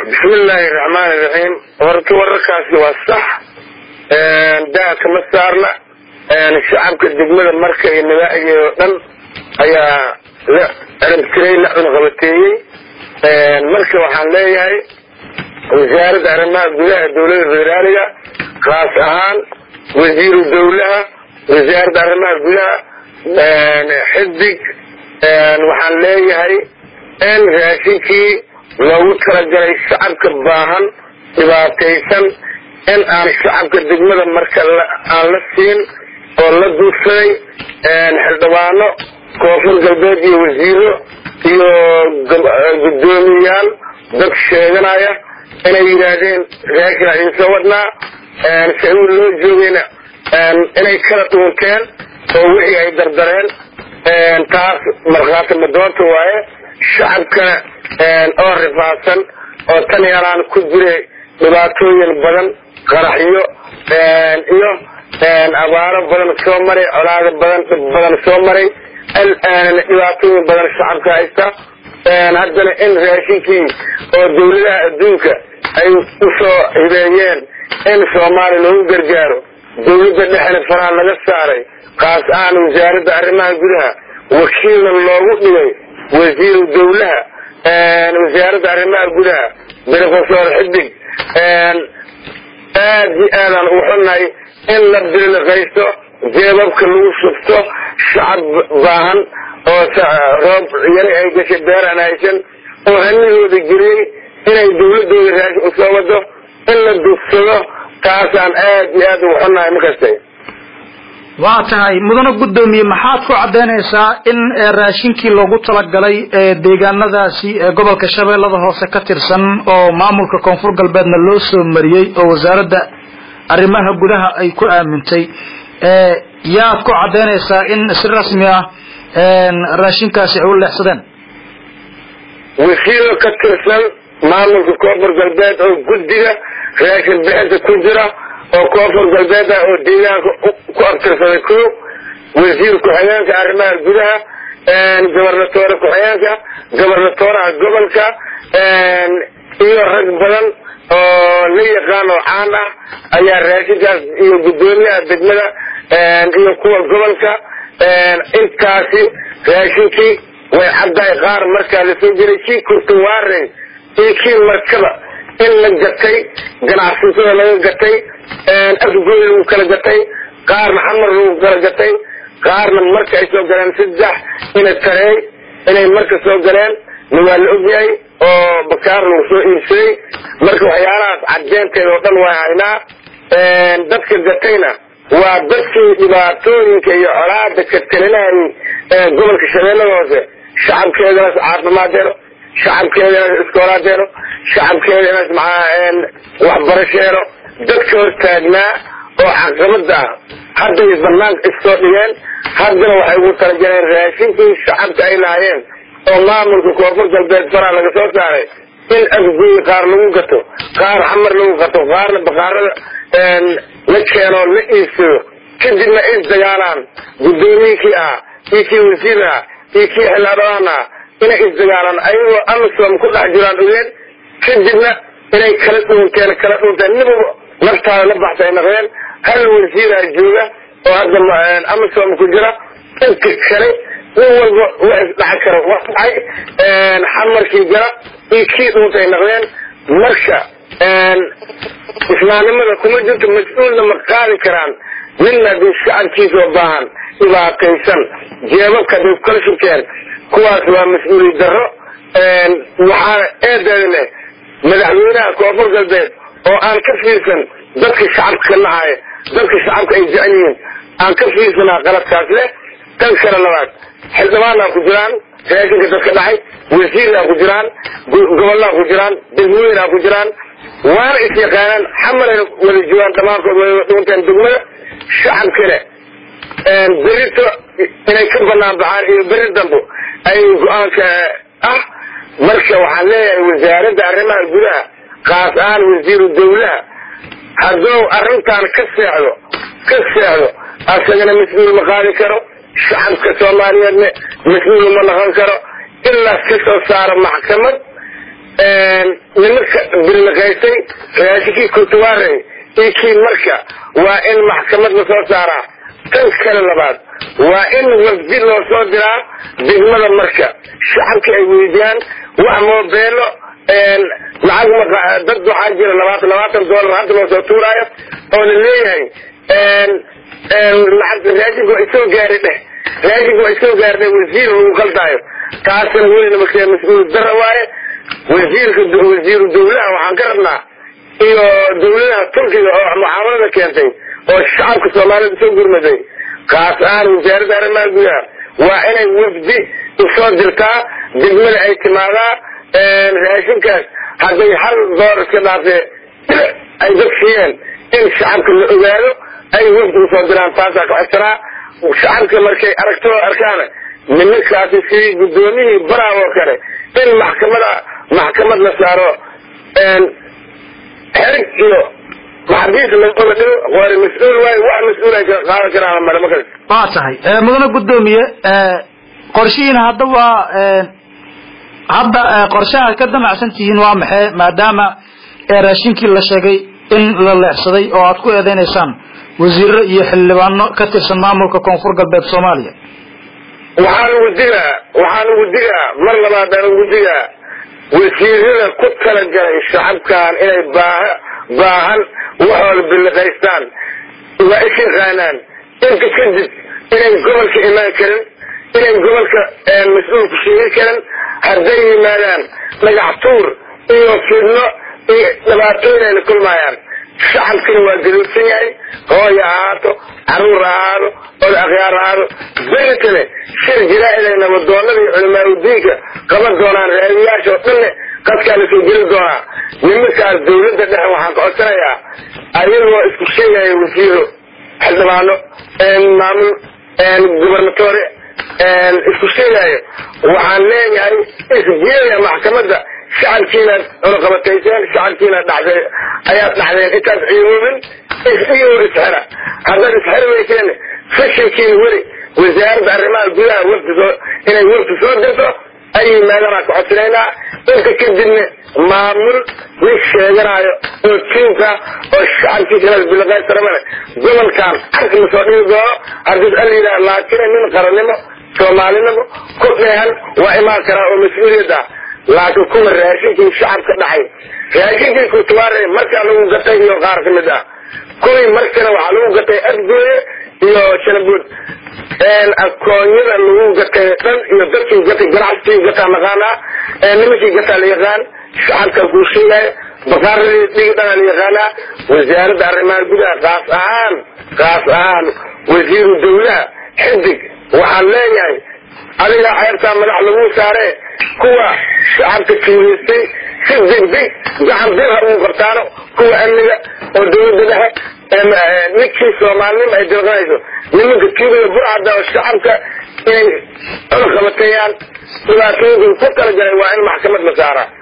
bismillaahi raxmaani raxiim horta wararkaasi waa sax daa kama saarna shacabka degmada marka iyo nabaacigeeda oo dhan ayaa la ciribtiray la cunaqabateeyey marka waxaan leeyahay wasaaradda arrimaha gudaha dowladda federaaliga khaas ahaan wasiiru dowlaha wasaaradda arrimaha gudaha xisbig waxaan leeyahay in raashinkii loogu talagalay shacabka baahan dhibaataysan in aan shacabka degmada marka aan la siin oo la duursaday xildhibaano koonfur galbeed iyo wasiiro iyo guddoomiyayaal dad sheeganaya inay yidhaahdeen raashinaa idinsoo wadnaa sacuud loo joogayna inay kala dhuunteen oo wixii ay dardareen taas markhaati madoonta waaye shacabkana oo rifaadsan oo tan yaraan ku jiray dhibaatooyin badan qaraxyo iyo abaaro badan soo maray colaado badan dhib badan soo maray alaanana dhibaatooyin badan shacabka haysta haddana in raashinkii oo dawladaha adduunka ay usoo hibeeyeen in soomaaliya loogu gargaaro dawladda dhexna faraha laga saaray kaas ahaan wasaaradda arrimaha gudaha wakiilna loogu dhigay wasiiru dawlaha wasaaradda arrimaha gudaha brofesor xidig aad iyo aadaan ugu xunnahay in la biliqaysto jeebabka lagu shubto shacab baahan oo roob yari ay gashay beeraan haysan oo hanihooda geliyey inay dawladooda raashin usoo wado in la dugsado taasaan aad iyo aad ugu xunnahay makastay waa tahay mudane guddoomiye maxaad ku caddaynaysaa in raashinkii loogu talagalay deegaanadaasi gobolka shabeellada hoose ka tirsan oo maamulka koonfur galbeedna loo soo mariyey oo wasaaradda arrimaha gudaha ay ku aamintay yaad ku caddaynaysaa in si rasmi ah raashinkaasi ay u leexsadeen wasiiro ka tirsan maamulka koonfur galbeed oo guddiga raashin bixinta ku jira oo koonfur galbeed ah oo deegaanka ku abtirsaday ko wasiir ku-xigeenka arrimaha gudaha gobernatoore ku-xigeenka gobernatooraha gobolka iyo rag badan oo la yaqaan oo caan ah ayaa raashinkaas iyo guddoomiyaha degmada iyo kuwa gobolka intaasi raashinkii way caddahay qaar markaa lasoo jiray kii kurtuwaarey iyo kii markaba in la gatay ganacsatada laga gatay afgooy lagu kala gatay qaarna xamar lagu kala gatay qaarna marka ay soo galeen saddex ina tareey inay marka soo galeen na waa la ogyahay oo bakaar lagu soo iibsaday marka waxyaalahaas caddeynteeda oo dhan waa haynaa dadka gatayna waa dadkii dhibaatooyinka iyo colaada ka talinayay gobolka shabeellada hoose shacabkeedana caafimaaddeeno shacabkeedana iskoolaadeeno shacabkeedana waxbarasheeno dadka hortaagnaa oo caqabada ah hadday banaanka isoo dhigeen haddana waxay ugu talagaleen raashinkii shacabka ay lahaayeen oo maamulka koonfur galbeed faraa laga soo saaray in afgooy qaar lagu gato qaar xamar lagu gato qaarna bakaarada la keenoo la iibsado kadibna isdagaalaan guddoomiyinkii ah iyo kii wasiir ah iyo kii xildhibaan ah inay isdagaalaan ayagoo amisom ku dhex jiraan ogeen kadibna inay kala dhuunteen kala dhuunteen niba naftaada la baxsa ay naqdeen hal wasiiraa jooga oo hadda amisom ku jira inka kale nin walba wax isdhaxan kara waa dhacay xamarkii jara iyo kii dhuuntay naqdeen marka islaamnimada kuma jirto mas-uulna ma qaadi karaan ninna hadii shacabkiisa oo baahan dhibaataysan jeebabka haday kala shubteen kuwaas waa mas-uuliyad darro waxaana eedeeda leh madaxweynaha koonfur galbeed oo aan ka fiirsan dadka shacabka nacaya dadka shacabka ay jecel yihiin aan ka fiirsanaa qaladkaas leh tan kale labaad xildhibaanaa ku jiraan raashinka dadka dhacay wasiiraa ku jiraan gobolaa ku jiraan degmooyinaa ku jiraan waana is yaqaanaan xamarayna wada joogaan dhammaantood way dhuunteen degmada shacabkana berito inay ka banaan baxaan iyo beri dambo ay go-aanka ah marka waxaan leeyahay wasaaradda arrimaha gudaha kaas ahaan wasiiru dawlaha hadduu arrintan ka seexdo ka seexdo asagana mas-uul ma qaadi karo shacabka soomaaliyeedna mas-uul ma noqon karo ilaa ka soo saaro maxkamad nimanka birliqaystay raashinkii kurtuwaarey iyo kii marka waa in maxkamad la soo saaraa tan kale labaad waa in wafdi loo soo diraa degmada marka shacabkii ay weydiyaan wax moobeelo lacag dad waxaa jira labaatan labaatan doolar hadda loo soo tuuraayo oo la leeyahay lacag raashinka waa isoo gaari dheh raashinka waa isoo gaari dheh wasiir lagu qaldaayo taasina welina marka mas-uul dara waaye wasiirka wasiiru dawlaha waxaan ka rabnaa iyo dawladaha turkiga oo mucaamalada keentay oo shacabka soomaalida soo gurmaday kaas ahaan wasaaradda arrimaha gudaha waa inay wafdi usoo dirtaa degmada ay timaadaa raashinkaas hadday hal door iska dhaafee ay dad siiyeen in shacabka la ogaado ay wafdi usoo diraan taasaa ka codsanaa shacabka markay aragto arkaana nimankaasi sidii guddoomiyihii baraab oo kale in maxkamada maxkamad la saaro xerig iyo maxabiis lagoola dhigo waana mas-uul waayo wax mas-uul ay qaadan karaan mare makas waa tahay mudane guddoomiye qorshihiina hadda waa hadda qorshaha ka damacsan tihiin waa maxay maadaama raashinkii la sheegay in la leexsaday oo aad ku eedeynaysaan wasiiro iyo xildhibaano ka tirsan maamulka koonfur galbeed soomaaliya waxaan ugu digaa waxaan ugu digaa mar labaadaan ugu digaa wasiirada ku talagalay shacabkan inay baaha baahan waxooda biliqaystaan waa is yaqaanaan inta kadib inay gobolka imaan karin inay gobolka mas-uulku sheegi karin hadday yimaadaan dhagax tuur iyo fidno iyo dhibaatooyin ayna kulmaayaan shacabkina waa gaduudsan yahay hooya ahaato caruur ahaado od akhyaar ahaado beritane shir jaraa'id ay nabadoonada iyo culamaauddiinka qaban doonaan raadiyaasha oo dhanne qadkaa la soo geli doonaa nimankaas dawladda dhexe waxaan ka codsanayaa ayagoo isku sheegaya wasiiro xildhibaano maamul gubernatore isku sheegaayo waxaan leeyahay isgeeya maxkamadda shacabkiinaad cunaqabatayseen shacabkiinaad dhacday ayaad dhacdeen intaad ciyoobin iyagoo isxira haddaad isxiri weyseen fashilkiina weli wasaaradda arrimaha gudaha wafdi soo inay wafdi soo dirto ay yimaadaan ka codsanaynaa inta kadibna maamul nin sheeganaayo oo tiimka oo shacabkiisa bilaqaystarabane gobolkan cag ma soo dhigi doono haddii al yidhaha laakiin nin qarannimo soomaalinimo ku dheehan waa imaan karaa oo mas-uuliyad ah laakiin kuwa raashinkii shacabka dhacay raashinkii kutuwaare markaa lagu gatay iyo qaar ka mid ah kuwii markana waxaa lagu gatay adgooye iyo shanabuud akoonyada lagu gatay dhan iyo dadkii gatay ganacsigii gataa naqaanaa nimankii gataa la yaqaan shacabka kuu sheegaya bakaaradii dhigi dhana la yaqaanaa wasaaradda arrimaha gudaha kaas ahaan kaas ahaan wasiiru dawlaha xidig waxaan leeyahay adiga ceebtaa madax lagu saare kuwa shacabka tuugeystay si degdeg gacan bir ha ugu qabtaano kuwa amniga oo dawladda dhexe ninkii soomaalinimo ay dilqanayso nimanka tuugaya burcada oo shacabka inay cunaqabateeyaan dhibaatooyinka ku talagalay waa in maxkamad la saaraa